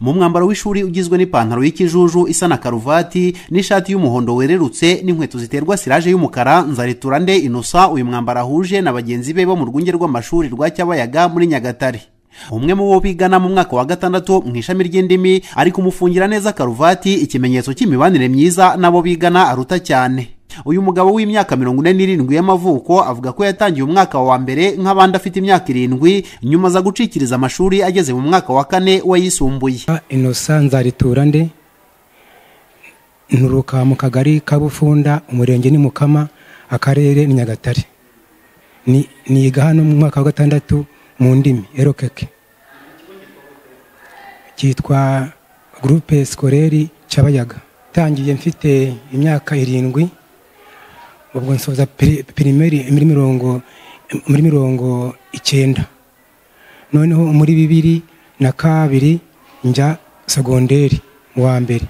mu mwambaro w'ishuri ugizwe n'ipantaro y'ikijuju isa na karuvati n'ishati y'umuhondo wererutse n'inkweto ziterwa siraje y'umukara nzareturande inosa uyu mwambaro ahuje na bagenzi be bo mu rwunge rw'amashuri rwa cyabayaga muri nyagatare umwe mu bo bigana mu mwaka wa gatandatu mu ishami ry'indimi ari kumufungira neza karuvati ikimenyetso cy'imibanire myiza n'abo bigana aruta cyane uyu mugabo w'imyaka mirongo ine n'irindwi y'amavuko avuga ko yatangiye umwaka wa mbere nk'abandi afite imyaka irindwi nyuma aza gucikiriza amashuri ageze mu mwaka wa kane wayisumbuye inosa nzaritura nde nturuka mu kagari ka bufunda umurenge ni mukama akarere ni nyagatare niga hano mu mwaka wa gatandatu mu ndimi erokeke cyitwa gurupe sikoreri cyabayaga tangiye mfite imyaka irindwi ubwo nsoza pirimeri muri mirongo muri mirongo icyenda noneho muri bibiri na kabiri njya segonderi mu wa mbere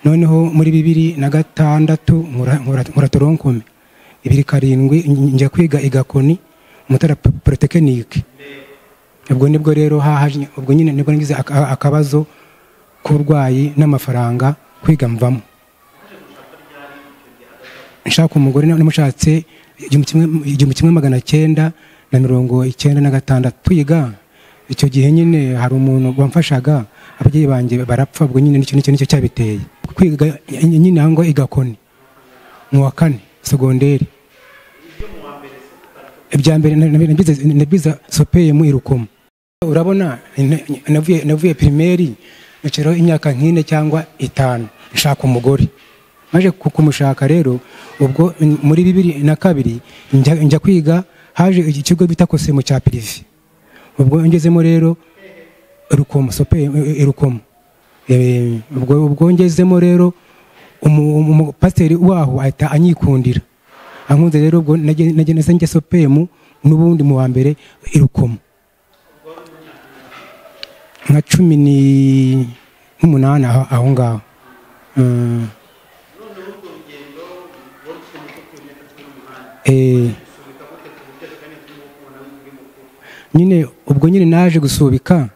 noneho muri bibiri na gatandatu muratoronkume bibiri karindwi njya kwiga igakoni umutara porotekinike ubwo nibwo rero hahaje ubwo nyine nibwo nagize akabazo k'uburwayi n'amafaranga kwiga mvamo nshaka umugore namushatse igihumbi kimwe magana cyenda na mirongo icyenda na gatandatu twiga icyo gihe nyine hari umuntu wamfashaga ababyeyi banjye barapfa ubwo nyine nicyo nicyo nicyo cyabiteye kwiga nyine ahangwa igakoni mu wa kane segonderi ibya mbere nabiza sopeye mu irukomo urabona navuye pirimeri naciraho imyaka nk'ine cyangwa itanu nshaka umugore maje kumushaka rero ubwo muri bibiri na kabiri njya kwiga haje ikigo bita kosemu cya pirive ubwo ngezemo rero rukomo sope rukomo ubwo ngezemo rero umupasiteri waho ahita anyikundira ankunze rero ubwo nagenda njya sopemu n'ubundi mu wa mbere irukomo nka cumi n'umunani aho ngaho nyine ubwo nyine naje gusubika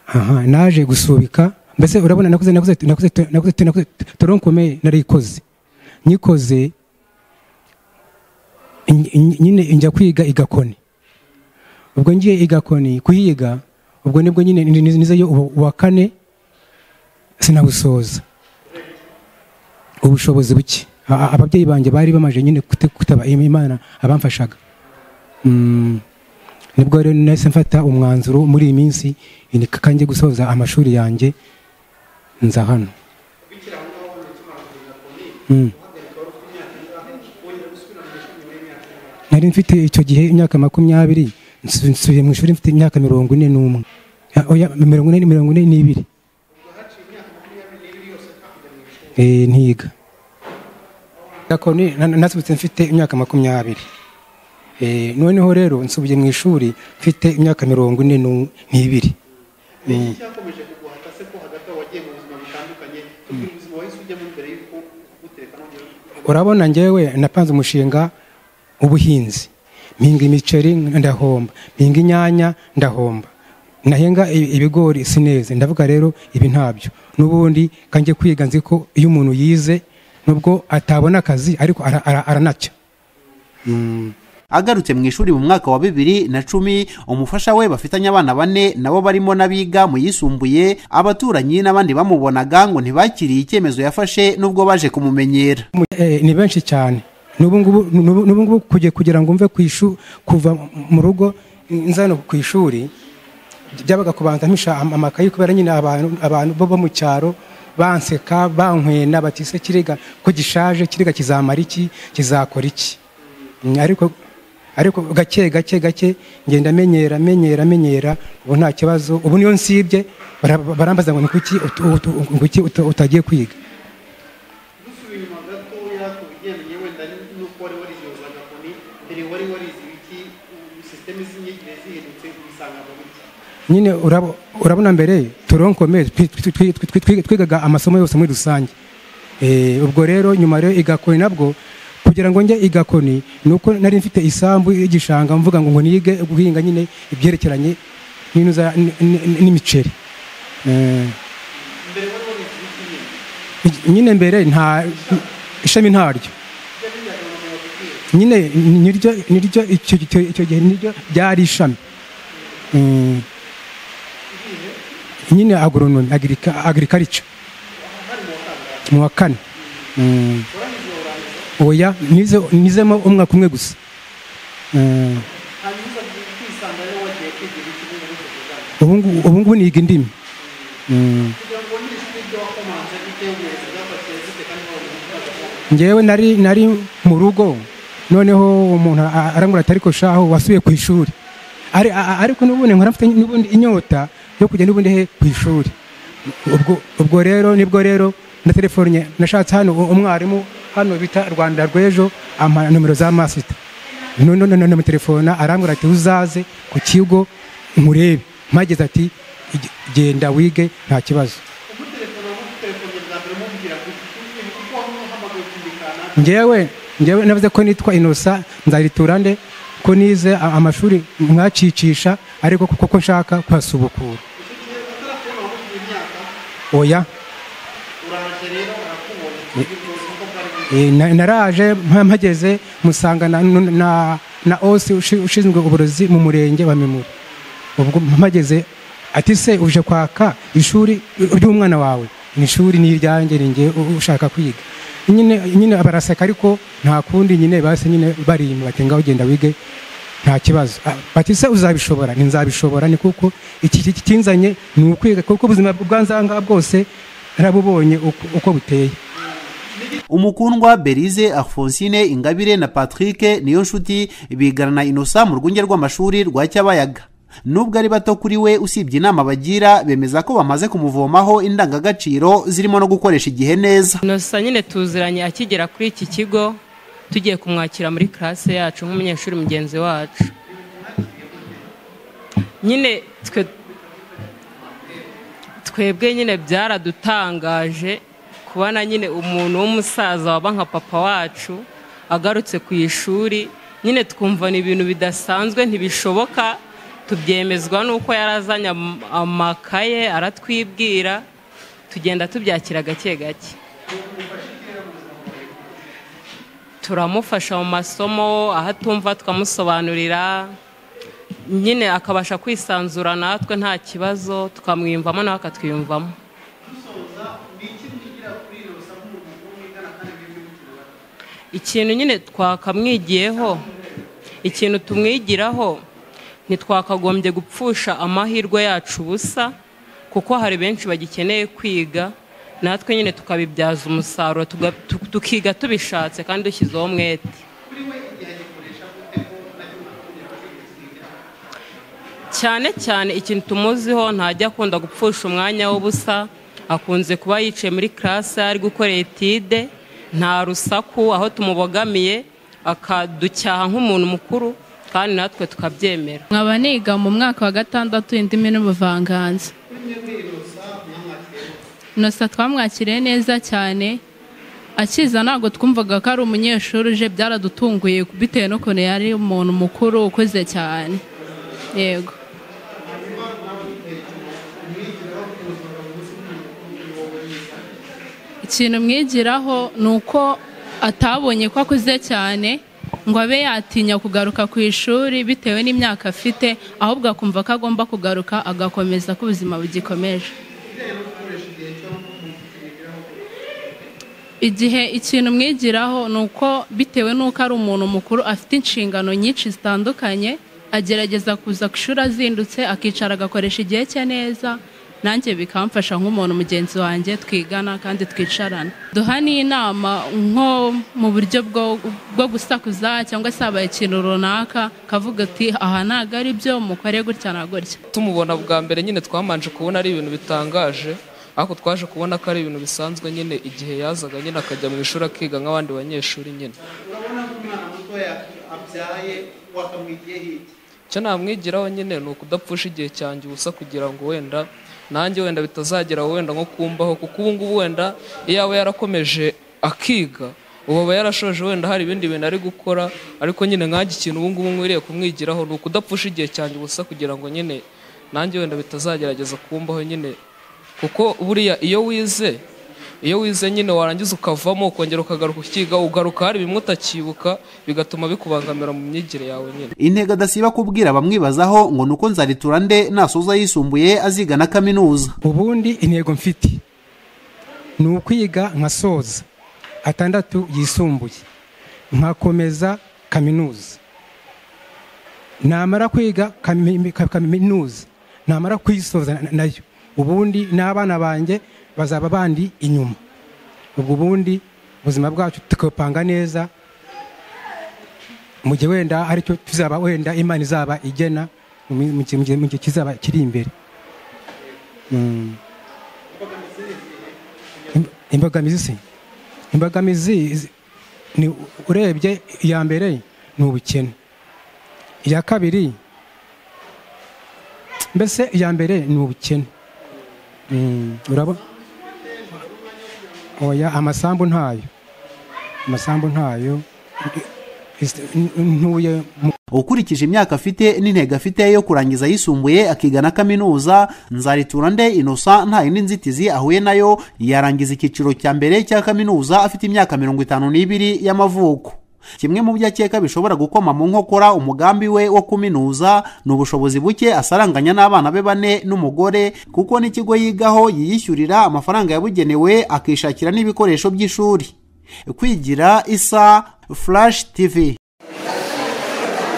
aha naje gusubika mbese urabona nakoze nakoze nakoze nakoze toronkomeye narikoze nyikoze nyine njya kwiga igakoni ubwo ngiye igakoni kuyiga ubwo nibwo nyine nizeyo uwa kane sinawusoza ubushobozi buke ababyeyi banjye bari bamaze nyine kutaba imana abamfashaga nibwo rero nahise mfata umwanzuro muri iyi minsi ni kange gusoza amashuri yanjye nza hano nari mfite icyo gihe imyaka makumyabiri nsubiye mu ishuri mfite imyaka mirongo ine n'umwe mirongo ine mirongo ine n'ibiri ntiga gakoni nasubitse mfite imyaka makumyabiri noneho rero nsubiye mu ishuri mfite imyaka mirongo ine n'ibiri urabona ngewe napanze umushinga w'ubuhinzi mpinga imiceri ndahomba mpinga inyanya ndahomba nahenga ibigori sineze ndavuga rero ibi ntabyo n'ubundi kanjye kwiga nzi ko iyo umuntu yize nubwo atabona akazi ariko aranacya agarutse mu ishuri mu mwaka wa bibiri na cumi umufasha we bafitanye abana bane nabo barimo n'abiga mu yisumbuye abaturanyi n'abandi bamubonaga ngo ntibakiriye icyemezo yafashe n'ubwo baje kumumenyera ni benshi cyane n'ubu ngubu kugira ngo mve kuva mu rugo nzano ku ishuri byabaga kubanza mpesha amakayi kubera nyine abantu bo mu cyaro banseka bankwena batise kirega ko gishaje kirega kizamara iki kizakora iki ariko ariko gake gake gake ngenda amenyera amenyera amenyera ubu nta kibazo ubu niyo nsibye barambaza ngo kuki utagiye kwiga nyine urabona mbere turonkomeye twigaga amasomo yose muri rusange ubwo rero nyuma rero igakoni nabwo kugira ngo njye igakoni ni uko nari mfite isambu y'igishanga mvuga ngo nige guhinga nyine ibyerekeranye n'intu za- n- n- n'imiceri Eh, nyine mbere nta ishami ntaryo nyine niryo niryo icyo icyo- icyo gihe niryo ryari ishami Eh, nyine agronomi agirikarica mu wa kane Mm. oya nize- nizemo umwaka umwe gusa Eh, ubu ngubu- ubu ngubu niga indimi Mm. ngewe nari nari mu rugo noneho umuntu a- arambwira ati ariko shaho wasubiye ku ishuri Ari- a- a- ariko n'ubundi nkora mfite n'ubundi inyota yo kujya n'ubundi he ku ishuri ubwo ubwo rero nibwo rero na telefone nashatse hano u- umwarimu hano bita rwanda rw'ejo ampa nomero za masita none namutelefona arambwira ati uzaze ku kigo nkurebe mpageze ati "Ge- genda wige nta kibazo ngewe ngewe navuze ko nitwa inosa nzariturande ko nize a- amashuri mwacicisha ariko ko- ko nshaka kuhasubukura oya Eh, na- naraje mpa- mpageze musanga na, na, na osi ushi- ushinzwe uburozi mu murenge wa mimuri ubwo mpageze ati se uje kwaka ishuri ry'umwana wawe ni ishuri ni iryanjye ni njye u- ushaka kwiga nyine nyine baraseka ariko nta kundi nyine basi nyine barimba bati ngaho ugenda wige nta kibazo Ah, bati se uzabishobora ni nzabishobora ni kuko iki iki kinzanye ni ukwiga kuko ubuzima bwanzanga bwose narabubonye uko- uko buteye umukundwa berize alphonsine ingabire na patrick niyo nshuti bigana inosa mu rwunge rw'amashuri rwa cyabayaga nubwo ari bato kuri we usibye inama bagira bemeza ko bamaze kumuvomaho indangagaciro zirimo no gukoresha igihe neza inosa nyine tuziranye akigera kuri iki kigo tugiye kumwakira muri karase yacu nk'umunyeshuri mugenzi wacu nyine twe twebwe nyine byaradutangaje kubona nyine umuntu w'umusaza waba nka papa wacu agarutse ku ishuri nyine twumva ni ibintu bidasanzwe ntibishoboka tubyemezwa n'uko yarazanye am- amakaye aratwibwira tugenda tubyakira gake gake turamufasha mu masomo aho atumva tukamusobanurira nyine akabasha kwisanzura natwe nta kibazo tukamwiyumvamo nawe akatwiyumvamo ikintu nyine twakamwigiyeho ikintu tumwigiraho ntitwakagombye gupfusha amahirwe yacu ubusa kuko hari benshi bagikeneye kwiga natwe nyine tukabibyaza umusaruro tuga- tu- tukiga tubishatse kandi dushyizeho umwete cyane cyane ikintu tumuziho ntajya akunda gupfusha umwanya w'ubusa akunze kuba yicaye muri karase ari gukora etide nta rusaku aho tumubogamiye akaducyaha nk'umuntu mukuru kandi natwe tukabyemera nkaba niga mu mwaka wa gatandatu indimi n'ubuvanganzo inosa twamwakiriye neza cyane akiza ntabwo twumvaga ko ari umunyeshuri uje byaradutunguye bitewe n'ukuntu yari umuntu mukuru ukuze cyane yego ikintu mwigiraho ni uko atabonye ko akuze cyane ngo abe yatinya kugaruka ku ishuri bitewe n'imyaka afite ahubwo akumva ko agomba kugaruka agakomeza ko ubuzima bugikomeje igihe ikintu mwigiraho ni uko bitewe n'uko ari umuntu mukuru afite inshingano nyinshi zitandukanye agerageza kuza ku ishuri azindutse akicara agakoresha igihe cye neza nanjye bikamfasha nk'umuntu mugenzi wanjye twigana kandi twicarana duha n'inama nko mu buryo bwo bwo gusakuza cyangwa se habaye ikintu runaka akavuga ati aha ntabwo ari byo mukore gutya na gutya tumubona bwa mbere nyine twamanje kubona ari ibintu bitangaje ariko twaje kubona ko ari ibintu bisanzwe nyine igihe yazaga nyine akajya mu ishuri akiga nk'abandi banyeshuri nyine icyo namwigiraho nyine ni ukudapfusha igihe cyanjye ubusa kugira ngo wenda nanjye wenda bitazagera aho wenda nko kumbaho kuko ubu ngubu wenda iyo yaba yarakomeje akiga ubu aba yarashoje wenda hari ibindi bintu ari gukora ariko nyine nk'iki kintu ubu ngubu nkwiriye kumwigiraho ni ukudapfusha igihe cyanjye ubusa kugira ngo nyine nanjye wenda bitazagerageza kumbaho nyine kuko buriya iyo wize iyo wize nyine warangiza ukavamo ukongera ukagaruka ukiga ugaruka hari bimwe utakibuka bigatuma bikubangamira mu myigire yawe nyine intego adasiba kubwira abamwibazaho ngo ni uko nzaritura nde nasoza yisumbuye aziga na kaminuza ubundi intego mfite ni ukwiga nkasoza atandatu yisumbuye nkakomeza kaminuza namara kwiga kami- ka- kaminuza namara kuyisoza na- nayo ubundi n'abana banjye bazaba bandi inyuma ubwo ubundi ubuzima bwacu tukapanga neza mu gihe wenda aricyo tuzaba wenda imana izaba igena mu mi- mu gihe- mu gihe mu gihe kizaba kiri imbere Mm. Im- imbogamizi se imbogamizi zi- ni urebye iya mbere ni ubukene iya kabiri mbese iya mbere ni ubukene Mm, urabona oya amasambu ntayo amasambu ntayo Isi- ntuye mu ukurikije imyaka afite n'intego afite yo kurangiza ayisumbuye akiga na kaminuza nzaritura nde inosa nta yindi nzitizi ahuye nayo yarangiza icyiciro cya mbere cya kaminuza afite imyaka mirongo itanu n'ibiri y'amavuko kimwe mu byo akeka bishobora gukoma mu nkokora umugambi we wo kuminuza ni ubushobozi buke asaranganya n'abana be bane n'umugore kuko n'ikigo yigaho yiyishyurira amafaranga yabugenewe akishakira n'ibikoresho by'ishuri kwigira isa flash tv